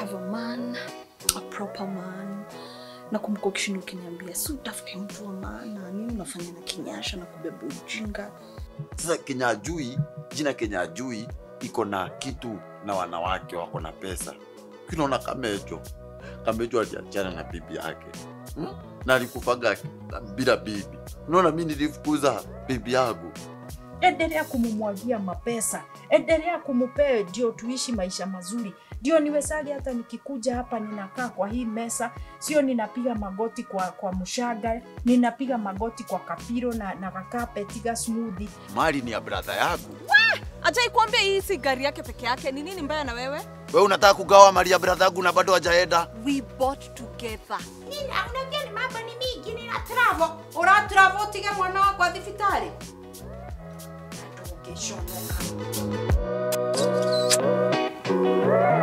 have a man, a proper man. Nakumbuka ukishinda ukiniambia si utafute mtu wa maana, nini unafanya na kinyasha na kubeba ujinga. Sasa Kenya ajui, jina Kenya ajui iko na kitu na wanawake wako na pesa. Kinaona Kamejo, Kamejo aliachana na bibi yake hmm? na alikufaga bila bibi. Unaona, mi nilifukuza bibi yangu. endelea kumumwagia mapesa, endelea kumupee ndio tuishi maisha mazuri, ndio niwezage hata nikikuja hapa ninakaa kwa hii mesa, sio ninapiga magoti kwa kwa mshaga, ninapiga magoti kwa kapiro na na kakapeti ga smoothie. Mali ni ya brother yangu. Ajai kuambia hii si gari yake peke yake. Ni nini mbaya na wewe? Wewe unataka kugawa mali ya brother yangu na bado hajaenda? We bought together. Nina unajua ni mambo ni mingi nina travel. Ura travel utige mwana wakwa thibitari. Ndũngĩconoka.